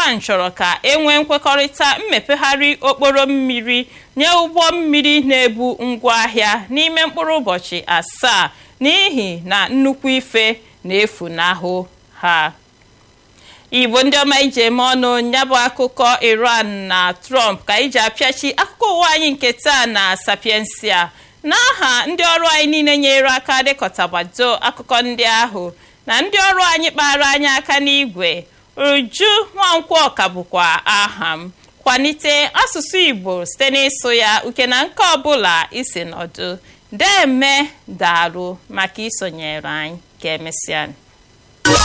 iran chọrọ ka enwee nkwekọrịta mmepegharị okporo mmiri nye ụgbọ mmiri na-ebu ngwaahịa n'ime mkpụrụ ụbọchị asaa n'ihi na nnukwu ife na-efunahụ ha igbo ndị ọma iji eme ọnụ ya bụ akụkọ iran na trump ka iji apịachi akụkọ ụwa anyị nke taa na sapiensia n'aha ndị ọrụ anyị niile nyere aka dịkọtagbado akụkọ ndị ahụ na ndị ọrụ anyị kpara anyị aka n'igwe uju nwankwọ ka bụkwa aha m kwalite asụsụ igbo site n'ịsụ ya uke na nke ọbụla isi nọdụ deme darụ maka isonyere anyị ka emesịa